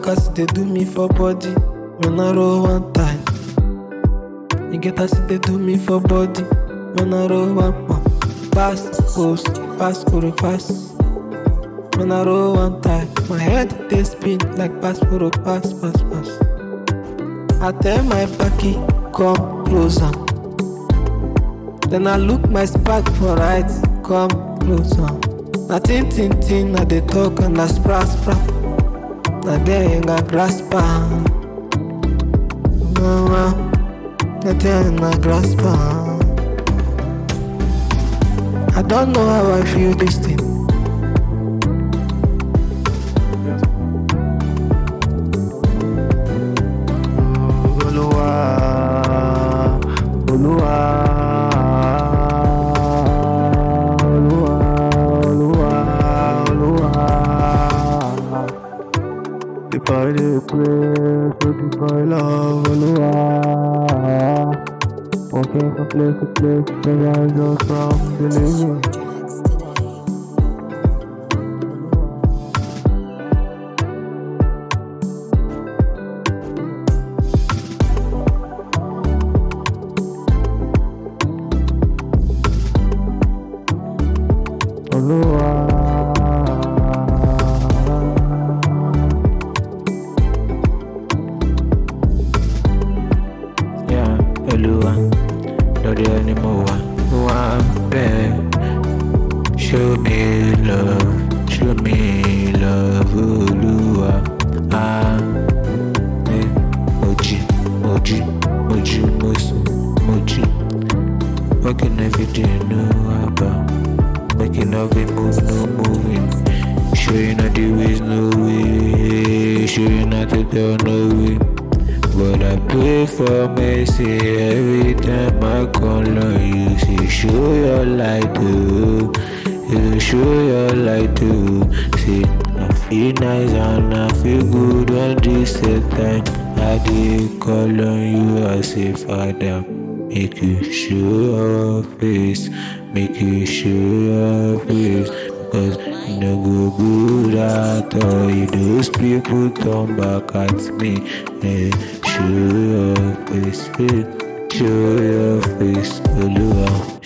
as they do me for body. When I roll one time. You get as they do me for body. When I roll one pump. Pass, post, pass, kuru, pass. When I roll one time, my head they spin like pass, kuru, pass, pass, pass. I tell my backy, come closer. Then I look my spark for right, come closer. Na tin tin tin, I dey talk and I spra spra. Na there you got grasp am. Mama, na there na grasp am. I don't know how I feel this thing. Olúwa, Olúwa, Olúwa, Olúwa, Olúwa. The boy dey pray, so the boy love Olúwa. Walking from place to place, the guy just from the living. Olúwa. Yeah, Olúwa, lórí ẹni mo wà, mo wà bẹ́ẹ̀. Show me love, show me love, Olúwa. Ah, eh, mo jí, mo jí, mo jí, mo sùn, mo jí. Working every day, no about. Making every move, no moving. Showing all the ways, no way. Showing how to tell, no way. But I pray for mercy every time I call on you. Say, show your light, oh. You show your light, oh. Say, I feel nice and I feel good on this set time. I did call on you, I say, Father, make you show your face, make you show your face. Cause you no go good at all. You those people turn back at me. Eh, show your face, eh, show your face, Olúwa.